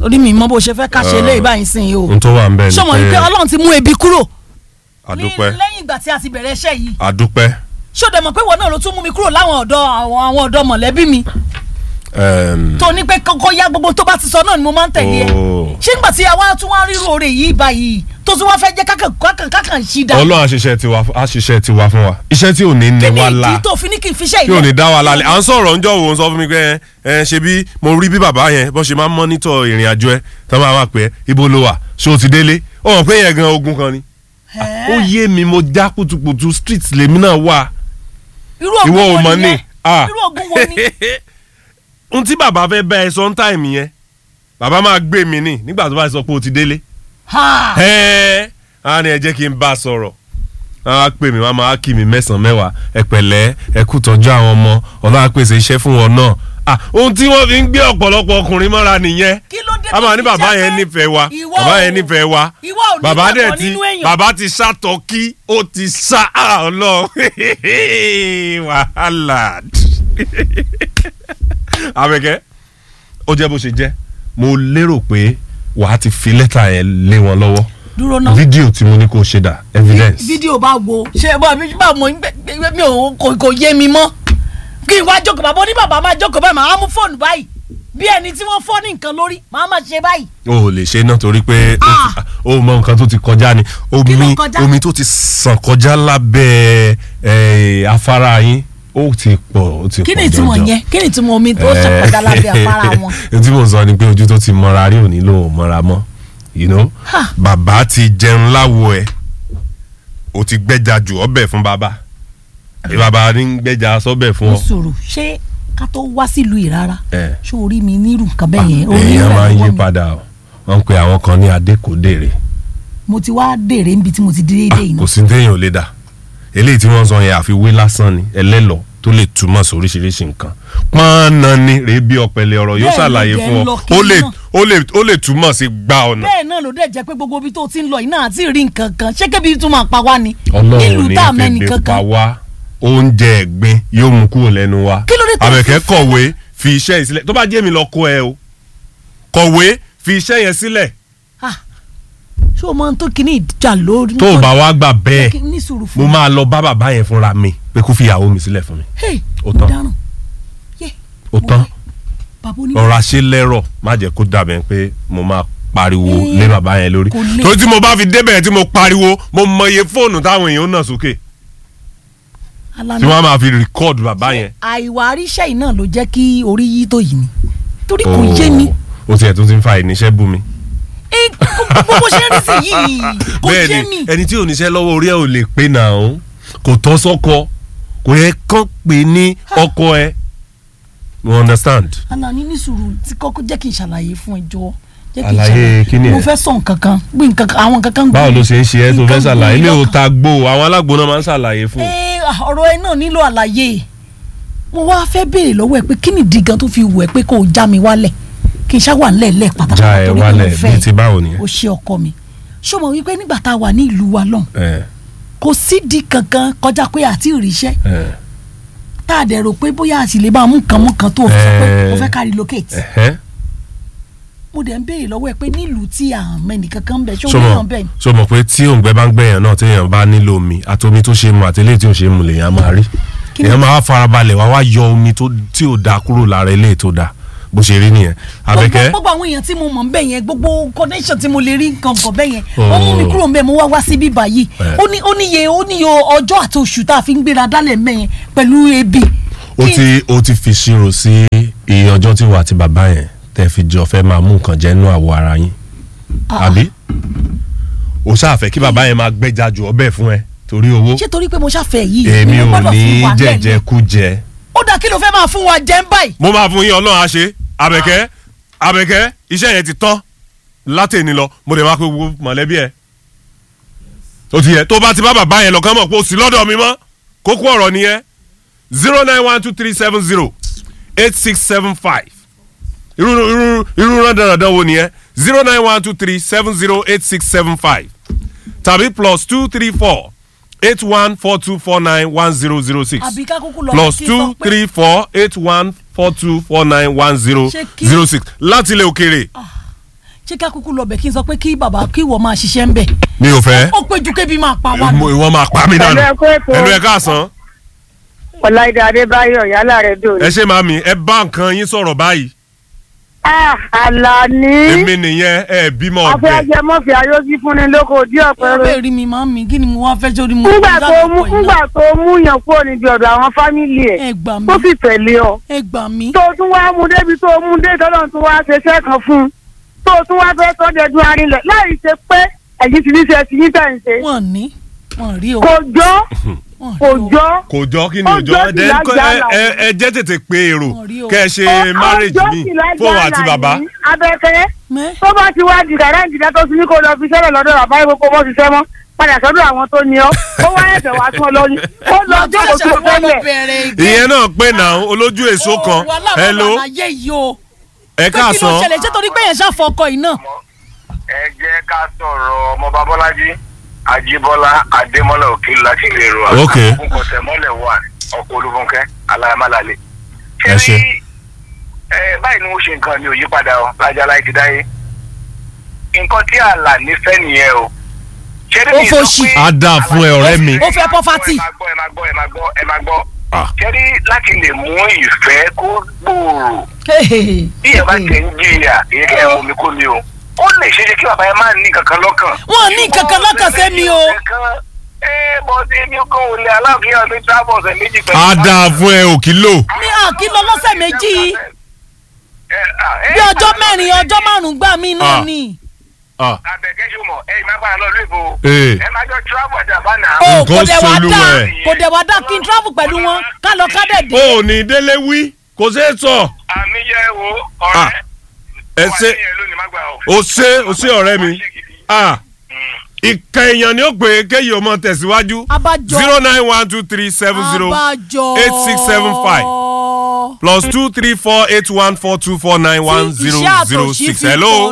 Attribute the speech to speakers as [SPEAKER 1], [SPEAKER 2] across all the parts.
[SPEAKER 1] orí mi mọ bó ṣe fẹ́ ká ṣe lé ìbáyìí sìn yìí o
[SPEAKER 2] n tó wà ń bẹ̀ ni
[SPEAKER 1] ṣọmọ yìí pé
[SPEAKER 2] pé
[SPEAKER 1] ọlọ́run ti mú ebi kúrò
[SPEAKER 2] àdúpẹ́
[SPEAKER 1] ní- lẹ́yìn ìgbà tí a ti bẹ̀rẹ̀ iṣẹ́ yìí
[SPEAKER 2] àdúpẹ́
[SPEAKER 1] ṣó dẹ̀ mọ̀ pé ìwọ náà ló tún mú mi kúrò láwọn ọ̀dọ́ àwọn àwọn ọ̀dọ́ mọ̀lẹ́bí mi
[SPEAKER 2] ẹm,
[SPEAKER 1] tó ní pé kọ́kọ́ ya gbogbo tó bá ti sọ náà ni mo máa ń tẹ̀lé ẹ
[SPEAKER 2] Oh.
[SPEAKER 1] ṣé ńgbà tí àwa tún wá rírò oore yìí báyìí tó tún wá fẹ́ jẹ́ kákàn kákàn kákàn ṣí dá
[SPEAKER 2] ọlọ́run àṣìṣe tiwa àṣìṣe tiwa fún wa iṣẹ́ tí ò ní ní
[SPEAKER 1] kí ni
[SPEAKER 2] wa
[SPEAKER 1] ìdí
[SPEAKER 2] la
[SPEAKER 1] tó fi ní kí n fi ṣe
[SPEAKER 2] tí ò ní
[SPEAKER 1] ìlẹ̀
[SPEAKER 2] dá wa lálẹ́ à ń sọ̀rọ̀ ńjọ́ wo ń sọ fún mi pé ẹ ṣe bí mo rí bí bàbá yẹn bó ṣe máa ń mọ́nítọ̀ ìrìn àjò ẹ tó máa wà pé ibo ló wà ṣé o ti délé ó mọ̀ pé yẹn gan ogun kan ni ó yé mi mo já kùtùkùtù street lèmi náà wà
[SPEAKER 1] irú
[SPEAKER 2] ìwọ ò
[SPEAKER 1] ogun wo
[SPEAKER 2] mọ̀ ni
[SPEAKER 1] nìyẹn
[SPEAKER 2] ah.
[SPEAKER 1] irú ogun wo ni
[SPEAKER 2] ohun tí bàbá fẹ́ bá ẹ sọ ń táìmì yẹn bàbá máa gbé mi ní nígbà tó bá sọ pé o ti délé
[SPEAKER 1] Ha!
[SPEAKER 2] ẹ́ẹ́ á ní ẹ jẹ́ kí n bá a sọ̀rọ̀ á pè mí wá máa kí mi mẹ́sàn-án mẹ́wàá ẹ pẹ̀lẹ́ ẹ kú tọ́jú àwọn ọmọ ọlọ́run á pèsè iṣẹ́ fún wọn náà ah ohun tí wọ́n fi ń gbé ọ̀pọ̀lọpọ̀ ọkùnrin mọ́ra nìyẹn
[SPEAKER 1] kí ló dé
[SPEAKER 2] a máa
[SPEAKER 1] tó
[SPEAKER 2] ní
[SPEAKER 1] fi
[SPEAKER 2] bàbá
[SPEAKER 1] jẹ́
[SPEAKER 2] yẹn
[SPEAKER 1] pé
[SPEAKER 2] nífẹ̀ẹ́ wa
[SPEAKER 1] ìwọ
[SPEAKER 2] bàbá
[SPEAKER 1] ò-
[SPEAKER 2] yẹn nífẹ̀ẹ́ wa
[SPEAKER 1] ìwọ ò ní
[SPEAKER 2] bàbá dẹ̀
[SPEAKER 1] gbàgbọ́
[SPEAKER 2] ti
[SPEAKER 1] nínú èèyàn.
[SPEAKER 2] bàbá ti ṣàtọ́kí ó ti ṣá ọlọ́run wàhálà Àbẹ̀kẹ́ ó jẹ́ bó ṣe jẹ́ mo lérò pé wàá ti fi lẹ́tà yẹn lé wọn lọ́wọ́
[SPEAKER 1] dúró náà
[SPEAKER 2] fídíò tí mo ní kó ṣe dà evidence.
[SPEAKER 1] fídíò bá wo ṣe bọ́ mi bá mo ń gbẹ- gbẹ- mi ò kò kò yé mi mọ́ kí n wá jókòó bàbá oní bàbá máa jókòó báyìí màá mú fóònù báyìí bí ẹni tí wọ́n fọ́ ní nǹkan lórí màá máa ṣe báyìí.
[SPEAKER 2] o ò lè ṣe náà torí pé ó
[SPEAKER 1] Ah.
[SPEAKER 2] ti- o mọ nǹkan tó ti kọjá ni
[SPEAKER 1] Kí ló
[SPEAKER 2] omi
[SPEAKER 1] kọjá?
[SPEAKER 2] omi tó ti sàn kọjá lábẹ́ ẹ̀, afárá yín ó ti pọ̀ ó ti pọ̀
[SPEAKER 1] kí ni ìtumọ̀
[SPEAKER 2] jọjọ.
[SPEAKER 1] yẹn kí ni ìtumọ̀ omi tó ṣàkọjá lábẹ́ afárá wọn.
[SPEAKER 2] ohun tí mo sọ ni pé ojú tó ti mọra rí òní ló ò mọra mọ́ you know
[SPEAKER 1] Ha.
[SPEAKER 2] bàbá ti jẹun láwo ẹ o ti gbẹ́ja jù ọbẹ̀ fún bàbá àbí bàbá ní gbẹ́ja sọ́bẹ̀ fún
[SPEAKER 1] mo
[SPEAKER 2] ọ.
[SPEAKER 1] sọ̀rọ̀ ṣé ká tó wá sílùú yìí rárá
[SPEAKER 2] ẹ
[SPEAKER 1] ṣé orí mi nírú nǹkan bẹ́ẹ̀ yẹn orí
[SPEAKER 2] èèyàn
[SPEAKER 1] rẹ̀
[SPEAKER 2] máa ń
[SPEAKER 1] lọ́wọ́
[SPEAKER 2] yí
[SPEAKER 1] mi.
[SPEAKER 2] padà o wọ́n ń pe àwọn kan ní adékòdèrè
[SPEAKER 1] mo ti wá dèrè níbi tí mo ti déédéé yìí
[SPEAKER 2] kò
[SPEAKER 1] náà.
[SPEAKER 2] sí téèyàn ò lè dà eléyìí tí wọ́n sọ yẹn àfiwé lásán ni ẹlẹ́lọ tó lè túmọ̀ sí oríṣiríṣi nǹkan pọ́nà ni rèé bí ọ̀pẹ̀lẹ̀ ọ̀rọ̀ yóò
[SPEAKER 1] Bẹ́ẹ̀ ló
[SPEAKER 2] ṣàlàyé
[SPEAKER 1] jẹ́
[SPEAKER 2] fún
[SPEAKER 1] ń lọ
[SPEAKER 2] ọ
[SPEAKER 1] kiri
[SPEAKER 2] ó lè
[SPEAKER 1] náà.
[SPEAKER 2] ó lè ó lè túmọ̀ sí gba ọ̀nà
[SPEAKER 1] bẹ́ẹ̀ náà ló dẹ̀ jẹ́ pé gbogbo ibi tó ti ń lọ yìí náà àti rí nǹkan kan ṣé kébi tún máa pa wá ni.
[SPEAKER 2] ọlọ́run
[SPEAKER 1] nílùú
[SPEAKER 2] ní
[SPEAKER 1] tá a mẹ́ni
[SPEAKER 2] fèdè pa
[SPEAKER 1] kankan.
[SPEAKER 2] wá oúnjẹ ẹ̀gbin yóò mú kúrò lẹ́nu wa
[SPEAKER 1] Kí ló dé tó
[SPEAKER 2] àbẹ̀kẹ́
[SPEAKER 1] fi fẹ́
[SPEAKER 2] kọ̀wé fi iṣẹ́ yìí sílẹ̀ tó bá jẹ́ mi lọ kó ẹ o kọ̀wé fi iṣẹ́ yẹn sílẹ̀
[SPEAKER 1] Ah, ṣé o máa ń tó kíní ìjà lórí.
[SPEAKER 2] tó o bá wá gbà bẹ́ẹ̀
[SPEAKER 1] Kí- ní sùúrù fún
[SPEAKER 2] mo
[SPEAKER 1] mi.
[SPEAKER 2] máa lọ bá bàbá yẹn fúnra mi pé kó fi ìyàwó mi sílẹ̀ fún mi
[SPEAKER 1] Hey,
[SPEAKER 2] Ó
[SPEAKER 1] mo
[SPEAKER 2] tán.
[SPEAKER 1] dáràn. Yé,
[SPEAKER 2] ó
[SPEAKER 1] mo
[SPEAKER 2] tán
[SPEAKER 1] wẹ̀. bàbá oní.
[SPEAKER 2] ọ̀rọ̀ àṣẹ lẹ́rọ̀ má jẹ́ kó dàbẹ̀ pé mo máa pariwo
[SPEAKER 1] Eh,
[SPEAKER 2] lé bàbá yẹn lórí
[SPEAKER 1] kò lè.
[SPEAKER 2] torí tí mo bá fi débẹ̀ tí mo pariwo mo mọ iye fóònù táwọn èèyàn ń nà sókè
[SPEAKER 1] Alani,
[SPEAKER 2] tí wọ́n á máa fi rìkọ́ọ̀dù bàbá yẹn.
[SPEAKER 1] àìwà àríṣẹ́ yìí náà ló jẹ́ kí orí yí tó yìí ni torí kò yé mi
[SPEAKER 2] ó tiẹ̀ tó ti ń fa ìníṣẹ́ bú mi.
[SPEAKER 1] Eh, gbogbo bó ṣe ń rí sí yìí kò yé
[SPEAKER 2] bẹ́ẹ̀
[SPEAKER 1] mi.
[SPEAKER 2] ni ẹni tí ò níṣẹ́ lọ́wọ́ orí ẹ̀ ò lè pé nà ó kò tọ́ sọ́kọ kò yẹ kán pè ní ọkọ ẹ you understand.
[SPEAKER 1] Alani ní sùúrù tí kọ́kọ́ jẹ́ kí n ṣàlàyé fún ẹ jọ jẹ́ kí n
[SPEAKER 2] Àlàyé
[SPEAKER 1] ṣàlàyé.
[SPEAKER 2] kí ni ẹ?
[SPEAKER 1] mo fẹ́ sọ nǹkan kan gbé nǹkan kan àwọn nǹkan kan gbé
[SPEAKER 2] báwo ló ṣe ń ṣe ẹ́ tó fẹ́
[SPEAKER 1] nǹkan
[SPEAKER 2] ṣàlàyé
[SPEAKER 1] gbé
[SPEAKER 2] ilé ò
[SPEAKER 1] lọ́kàn.
[SPEAKER 2] ta gbó àwọn alágbó náà máa ń ṣàlàyé fún un.
[SPEAKER 1] ẹ ọ̀rọ̀ ẹ náà nílò àlàyé mo wá fẹ́ béèrè lọ́wọ́ ẹ pé kí nìdí gan tó fi wù ẹ́ pé kó o já mi wálẹ̀ kí n ṣá wà nílẹ̀
[SPEAKER 2] já
[SPEAKER 1] pátápátá
[SPEAKER 2] ẹ
[SPEAKER 1] torí pé mo
[SPEAKER 2] wálẹ̀
[SPEAKER 1] fẹ́
[SPEAKER 2] bíi ti báwo nìyẹn.
[SPEAKER 1] o ṣe ọkọ mi ṣó mọ̀ wípé nígbà tá a wà ní ìlú wa lọ́hùn
[SPEAKER 2] ẹ
[SPEAKER 1] kò sídìí kankan kọjá pé àti ìrìṣẹ́
[SPEAKER 2] ẹ
[SPEAKER 1] tá a dẹ̀ rò pé bóyá a sì lè bá a mú nǹkan mú kan tó o fi sọ pé
[SPEAKER 2] Eh.
[SPEAKER 1] o fẹ́ ká relocate
[SPEAKER 2] ẹhẹ́.
[SPEAKER 1] mo dẹ̀ ń béèrè lọ́wọ́ ẹ pé nílùú tí à ń mẹ́ni kankan ń bẹ̀ ṣó
[SPEAKER 2] so
[SPEAKER 1] ní
[SPEAKER 2] mọ̀
[SPEAKER 1] yàn bẹ́ẹ̀ ni
[SPEAKER 2] so mọ̀ pé tí òǹgbẹ bá ń gbẹ̀yàn náà téèyàn bá nílò omi àti omi tó ṣe mu àti eléyìí tí ò ṣe mu lèèyàn máa rí
[SPEAKER 1] Kí ni-
[SPEAKER 2] èèyàn máa wá farabalẹ̀ wá wá yọ omi tó- tí ò da kúrò lára eléyìí tó da bó ṣe rí nìyẹn Àbẹ̀kẹ́
[SPEAKER 1] gbogbo àwọn èèyàn tí mo mọ̀ ń bẹ̀ yẹn gbogbo connection tí mo lè rí nǹkan kan bẹ̀ yẹn
[SPEAKER 2] Oh.
[SPEAKER 1] ó mú mi kúrò ń bẹ̀ mo wá wá sí bíbá yìí
[SPEAKER 2] Eh.
[SPEAKER 1] ó ní ó níye ó níye ọjọ́ àti oṣù tá a fi ń gbéra dálẹ̀ ń bẹ̀ yẹn pẹ̀lú ebi.
[SPEAKER 2] ó
[SPEAKER 1] Kí-
[SPEAKER 2] ti ó ti fi ṣírò sí iye ọjọ́ tí wà àti bàbá yẹn tẹ́ fi jọ fẹ́ máa mú nǹkan jẹ nínú àwọ̀ ara yín
[SPEAKER 1] Ah,
[SPEAKER 2] àbí ó ṣàfẹ́ kí bàbá yẹn máa gbẹ́jà jù ọbẹ̀ fún ẹ torí owó
[SPEAKER 1] ṣé torí pé mo ṣàfẹ́ yìí
[SPEAKER 2] èmi
[SPEAKER 1] ni mo
[SPEAKER 2] ò
[SPEAKER 1] gbọ́dọ̀
[SPEAKER 2] ní
[SPEAKER 1] fún wa lẹ́nu?
[SPEAKER 2] jẹ̀jẹ̀ kú jẹ
[SPEAKER 1] ó dà kí ló fẹ́ máa fún wa jẹ́ ń báyìí.
[SPEAKER 2] mo máa fún yín ọlọ́run á ṣe Àbẹ̀kẹ́ Àbẹ̀kẹ́ iṣẹ́ yẹn ti tán látẹ̀ni lọ mo dẹ̀ máa pe gbogbo mọ̀lẹ́bí ẹ̀ tó ti yẹ tó bá ti bá bàbá yẹn lọ́kàn mọ̀ pé o sì lọ́dọ̀ mi mọ́ kókó ọ̀rọ̀ nìyẹn zero nine one two three seven zero eight six seven five irú irú irú rán dandan wo nìyẹn zero nine one two three seven zero eight six seven five tàbí plus two three four eight one four two four nine one zero zero six
[SPEAKER 1] àbí ká kúkú lọ
[SPEAKER 2] plus
[SPEAKER 1] kí n
[SPEAKER 2] two
[SPEAKER 1] sọ pé-
[SPEAKER 2] three four eight one four two four nine one zero
[SPEAKER 1] Ṣé kí-
[SPEAKER 2] zero six láti ilẹ̀ òkèèrè
[SPEAKER 1] ṣé ká kúkú lọ bẹ̀ kí n sọ pé kí bàbá kí ìwọ máa ṣiṣẹ́ ń bẹ̀
[SPEAKER 2] mi ò fẹ́
[SPEAKER 1] ó pé ju kébi máa pa wá
[SPEAKER 2] Mo- ìwọ máa pa mí dànù
[SPEAKER 3] Pẹ̀lú ẹ̀kọ́ ètò.
[SPEAKER 2] ẹnu ẹ káàsán
[SPEAKER 3] ọláìdá adébáyọ̀ yálà rẹ̀ dòní.
[SPEAKER 2] ẹ ṣe màmí ẹ bá nǹkan yín sọ̀rọ̀ báyìí
[SPEAKER 3] Ah, àlàní.
[SPEAKER 2] èmi nìyẹn ẹ bímọ ọ̀dẹ̀
[SPEAKER 3] afẹ́jẹ́ mọ́fì ayọ́sí fúnni lóko òdí
[SPEAKER 1] ẹ
[SPEAKER 3] ọ̀pẹ̀rẹ̀.
[SPEAKER 1] bẹ́ẹ̀ rí mi máa ń mi kí ni mo wá fẹ́ sórí mo
[SPEAKER 3] fúngbà
[SPEAKER 1] kọjá
[SPEAKER 3] tó mú
[SPEAKER 1] lọ́pọ̀ iná.
[SPEAKER 3] fúngbà tó mú yàn kúrò níbi ọ̀dọ̀ àwọn fámìlì ẹ̀
[SPEAKER 1] ẹ gbà mí
[SPEAKER 3] tó sì tẹ̀lé ọ.
[SPEAKER 1] ẹ gbà mí
[SPEAKER 3] tó tún wá mú débi tó mú dé tọ́lọ́ tún wá ṣe iṣẹ́ kan fún un tó tún wá fẹ́ tọ́jú arinlẹ̀ láì ṣe pé ẹ̀yìn ti ní ṣe ti ní tẹ̀ ń ṣe.
[SPEAKER 1] wọ́n ní wọ́n rí o
[SPEAKER 3] kò jọ́
[SPEAKER 1] wọ́n
[SPEAKER 3] kò
[SPEAKER 1] rí o.
[SPEAKER 3] jọ́
[SPEAKER 2] kò jọ kí ni
[SPEAKER 3] Ó
[SPEAKER 2] òjọ
[SPEAKER 3] jọ
[SPEAKER 2] ẹ
[SPEAKER 3] sí lájà
[SPEAKER 2] ẹ ẹ jẹ́ tètè pé èrò
[SPEAKER 1] Wọ́n rí o.
[SPEAKER 2] kẹ́ ẹ ṣe
[SPEAKER 3] Ó-
[SPEAKER 2] marriage
[SPEAKER 3] ọjọ́
[SPEAKER 2] mi
[SPEAKER 3] sì lájà
[SPEAKER 2] fóun àti bàbá
[SPEAKER 3] Àlàní, abẹ́kẹ́
[SPEAKER 1] mẹ́
[SPEAKER 3] tó bá ti wá di dàrá ìdílé tó ti ní kó lọ fi sẹ́lẹ̀ lọ́dọ̀ bàbá yìí kó mọ́ ṣiṣẹ́ mọ́ padà sọ́dọ̀ àwọn tó ní ọ́ ó wá ẹ̀fẹ̀ wá tún ọ lọ ní ó lọ jókòó tó fẹ́lẹ̀
[SPEAKER 2] ìyẹn náà pé náà olójú èso kan hello
[SPEAKER 1] ayé yìí o
[SPEAKER 2] ẹ
[SPEAKER 1] pé kí ló
[SPEAKER 2] káàsán
[SPEAKER 1] ṣẹlẹ̀ ṣé torí pé yẹn ṣàfọkọ yìí náà
[SPEAKER 4] ẹ jẹ́ ká sọ̀rọ̀ ọmọọba bọ́lájí ajíbọ́lá adémọ́lá òkèlú láti ilé ìrora
[SPEAKER 2] Ok.
[SPEAKER 4] kọ̀tẹ̀mọ́lẹ̀ wà ọkọ̀ olúfúnkẹ́ aláyàmálàlẹ̀.
[SPEAKER 2] Ẹ ṣé.
[SPEAKER 4] ẹ báyìí ni wọ́n ṣe nǹkan mi ò yí padà ọ lájà láì ti dáyé nǹkan tí àlà nífẹ̀ẹ́ nìyẹn o. ṣé
[SPEAKER 1] Ó fòṣì.
[SPEAKER 2] Á dáa fún ẹ, ọ̀rẹ́ mi.
[SPEAKER 1] ó fẹ́ pọ́fátì
[SPEAKER 4] ẹ máa gbọ́ ẹ máa gbọ́ ẹ máa gbọ́ ẹ máa gbọ́.
[SPEAKER 2] Ah.
[SPEAKER 4] ṣé rí láti lè mú ìfẹ́ kó gbòòrò bí ẹ bá tẹ̀ ń jìyà èyí kẹ́ ẹ mú mi kó mi o ó lè ṣe é ṣe kí bàbá yẹn máa ní kankan lọ́kàn.
[SPEAKER 1] Wọ́n ní kankan lọ́kàn sẹ́mi o.
[SPEAKER 4] ẹ bọ́dé mi kò lè aláàfin ọdún tábọ̀ ọ̀sẹ̀ méjì pẹ̀lú.
[SPEAKER 2] á dáa fún ẹ òkìlò
[SPEAKER 1] ní àkí lọ lọ́sẹ̀ méjì bí ọjọ́ mẹ́rin ọjọ́ márùn-ún gbà mí náà
[SPEAKER 2] Ah.
[SPEAKER 1] ni
[SPEAKER 4] abẹ́kẹ́ ṣùmọ̀ ẹ má bàa lọ lóye bò
[SPEAKER 2] Ee.
[SPEAKER 4] ẹ má jọ tíráàbù ọjà bá nà.
[SPEAKER 1] o
[SPEAKER 2] Nǹkan
[SPEAKER 1] kò dẹ̀ wá
[SPEAKER 2] solú
[SPEAKER 1] dá
[SPEAKER 2] ẹ̀.
[SPEAKER 1] kò dẹ̀ wá dá kí n travel pẹ̀lú wọn ká lọ ká dẹ̀ dé.
[SPEAKER 2] ó ní délé wí kò ṣeé sọ
[SPEAKER 4] àmì yẹ wo
[SPEAKER 2] Ah.
[SPEAKER 4] ọ̀rẹ́
[SPEAKER 2] ẹ ṣe o ṣe o ṣe ọ̀rẹ́ mi ah ìka èèyàn ni ó pè é kéyìí ọmọ tẹ̀síwájú
[SPEAKER 1] abájọ
[SPEAKER 2] zero nine one two three seven zero
[SPEAKER 1] abájọ
[SPEAKER 2] eight six seven five plus two three four eight one four two four nine one zero zero six hello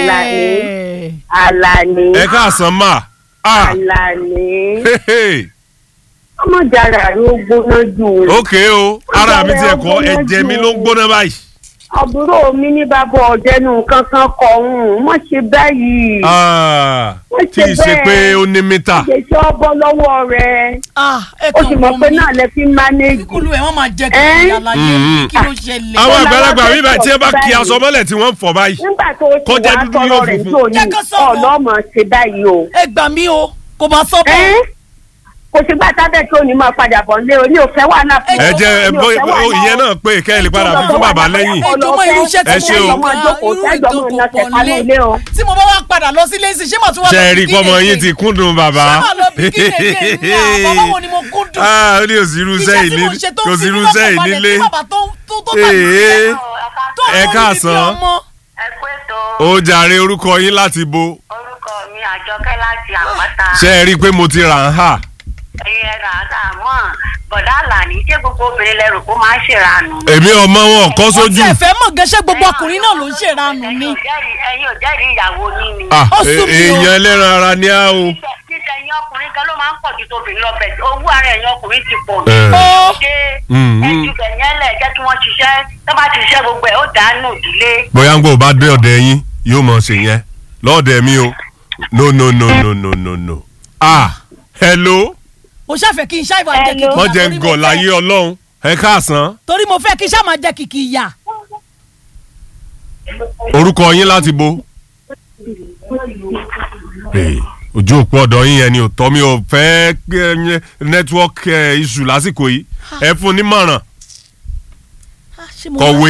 [SPEAKER 1] hello.
[SPEAKER 3] àlàní
[SPEAKER 2] ẹ káàsán mà ah
[SPEAKER 3] àlàní
[SPEAKER 2] hehe
[SPEAKER 3] ọmọ jàrá ló gbóná jù
[SPEAKER 2] ok o ara mi tiẹ̀ kọ́ ẹ̀jẹ̀ mi ló ń gbóná báyìí
[SPEAKER 3] àbúrò mi ní bàbá ọ̀jẹ̀nu kankan kọ̀ ọ̀hún mọ̀ ṣe báyìí
[SPEAKER 2] ah
[SPEAKER 3] Wọ́n
[SPEAKER 2] tí ì ṣe
[SPEAKER 3] ṣe
[SPEAKER 2] pé
[SPEAKER 3] bẹ́ẹ̀.
[SPEAKER 2] ó ní mítà
[SPEAKER 3] ṣèṣe ọbọ lọ́wọ́ rẹ̀
[SPEAKER 1] ah ẹ
[SPEAKER 3] ó
[SPEAKER 1] kàn
[SPEAKER 3] sì mọ̀
[SPEAKER 1] wọ́n
[SPEAKER 3] pé
[SPEAKER 1] mi
[SPEAKER 3] náà lẹ fi mánéjì
[SPEAKER 1] kúlù ẹ̀ wọ́n máa jẹ́
[SPEAKER 3] Ẹ́?
[SPEAKER 1] kí aláyé
[SPEAKER 2] Mhm.
[SPEAKER 1] kí ló ṣẹlẹ̀.
[SPEAKER 2] àwọn
[SPEAKER 3] Bọ́lá
[SPEAKER 2] àgbàlagbà
[SPEAKER 3] wá
[SPEAKER 2] mi báyìí tí ẹ bá
[SPEAKER 3] fẹ́
[SPEAKER 2] kí
[SPEAKER 3] sọ
[SPEAKER 2] aṣọ mọ́lẹ̀ tí wọ́n ń fọ̀ báyìí
[SPEAKER 3] nígbà tó ti
[SPEAKER 2] Kọjá
[SPEAKER 3] wá
[SPEAKER 2] dúdú
[SPEAKER 3] sọ̀rọ̀
[SPEAKER 2] yóò
[SPEAKER 3] rẹ̀
[SPEAKER 2] funfun.
[SPEAKER 3] tó ní
[SPEAKER 1] Jẹ́ kó sọ̀rọ̀.
[SPEAKER 3] ọlọ́mọ ṣe báyìí o.
[SPEAKER 1] ẹ gbà mí o kò máa sọ bẹ́ẹ̀.
[SPEAKER 3] Ẹ́? kò sí gbà tábẹ́ tó ní máa padà bọ̀ nílé o ní òfẹ́ wà náà fún
[SPEAKER 2] ẹ jẹ́ ẹ
[SPEAKER 3] mi ò
[SPEAKER 2] bó
[SPEAKER 3] fẹ́ wà náà
[SPEAKER 2] ìyẹn náà pé kẹ́ ẹ lè padà fi fún bàbá lẹ́yìn
[SPEAKER 1] ẹ jọmọ irú iṣẹ́
[SPEAKER 2] Ẹ
[SPEAKER 1] tí
[SPEAKER 2] ṣé o.
[SPEAKER 1] mo máa
[SPEAKER 3] jókòó,
[SPEAKER 1] irú
[SPEAKER 3] tẹ́jọ́ mọ̀ náà
[SPEAKER 1] ìjókòó
[SPEAKER 3] tẹ̀ka
[SPEAKER 1] lé
[SPEAKER 3] nílé o.
[SPEAKER 1] tí mo bá wá padà lọ sílé sí ṣé màá tún wá
[SPEAKER 2] ṣe
[SPEAKER 1] lọ
[SPEAKER 2] é rí
[SPEAKER 1] bí
[SPEAKER 2] pọ́mọ
[SPEAKER 1] kíni
[SPEAKER 2] yín
[SPEAKER 1] èké?
[SPEAKER 2] ti kúndùn bàbá
[SPEAKER 1] ṣé màá lọ bí kíni èké ní àbá báwo ni mo kúndùn
[SPEAKER 2] ah ó ní òsirú
[SPEAKER 1] iṣẹ́
[SPEAKER 2] sẹ́yìn
[SPEAKER 1] tí
[SPEAKER 2] ní
[SPEAKER 1] mo ṣe tó
[SPEAKER 2] kò
[SPEAKER 1] ń fi
[SPEAKER 2] sírú
[SPEAKER 1] mí lọ́kàn
[SPEAKER 2] sẹ́yìn
[SPEAKER 1] balẹ̀
[SPEAKER 2] nílé
[SPEAKER 1] tí bàbá tó tó tó tà mí
[SPEAKER 2] ee
[SPEAKER 1] sílẹ̀ tó
[SPEAKER 2] ẹ
[SPEAKER 1] àwọn
[SPEAKER 2] káàsán.
[SPEAKER 1] olùdíje ọmọ.
[SPEAKER 5] ẹ pé tó
[SPEAKER 2] ó jàre orúkọ yín láti bo
[SPEAKER 5] orúkọ mi àjọkẹ́ láti àpáta
[SPEAKER 2] ṣe é rí i pé mo ti rà ń hà
[SPEAKER 5] ẹyẹ ràdà mọ́ bọ̀dá àlàní ṣé gbogbo obìnrin lẹ́rù kó máa ń ṣèrànù.
[SPEAKER 2] èmi ọmọ wọn kọ́
[SPEAKER 1] wọ́n
[SPEAKER 2] sójú
[SPEAKER 1] ti ẹ̀fẹ́ mọ̀ gẹ́sẹ́ gbogbo ọkùnrin náà ló ń ṣèranù ni.
[SPEAKER 5] ẹ̀yin ò jẹ́rìí ẹ̀yin ò jẹ́rìí ìyàwó yín ni.
[SPEAKER 2] ah
[SPEAKER 1] Ó sún mi o.
[SPEAKER 2] èèyàn ẹlẹ́ran ara ni á o
[SPEAKER 5] títẹ ẹ̀yin ọkùnrin kan ló máa ń pọ̀ ju tóbìnrin lọ bẹ̀ owó ara ẹ̀yin ọkùnrin ti pọ̀
[SPEAKER 2] Eh.
[SPEAKER 1] Ó.
[SPEAKER 5] ṣé
[SPEAKER 2] Mhm.
[SPEAKER 5] ẹjú bẹ̀ yẹn lẹ̀ jẹ́ kí wọ́n ṣiṣẹ́ tó bá ti ṣiṣẹ́ gbogbo ẹ̀ ó dànù ìdílé.
[SPEAKER 2] bóyá ń gbọ́ bá dé ọ̀dẹ̀ yín yóò mọ̀ ṣe yẹn lọ́ọ̀dẹ̀ mi o no no no no no no no ah hello
[SPEAKER 1] mo ṣàfẹ́ kí n ṣá ìwà jẹ́ kìkì ìyà
[SPEAKER 2] wọ́n jẹ́
[SPEAKER 1] torí mo
[SPEAKER 2] gọ̀
[SPEAKER 1] fẹ́-
[SPEAKER 2] láyé ọlọ́run ẹ káàsán
[SPEAKER 1] torí mo fẹ́ kí n ṣá máa jẹ́ kìkì ìyà.
[SPEAKER 2] orúkọ yín láti bo. Hey, ojú òpó ọ̀dọ̀ yín yẹn ni ò tọ́ mi ò fẹ́ eh, network eh, issue lásìkò yìí ẹ fún un nímọ̀ràn
[SPEAKER 1] Ah, ṣé mo
[SPEAKER 2] kọ̀wé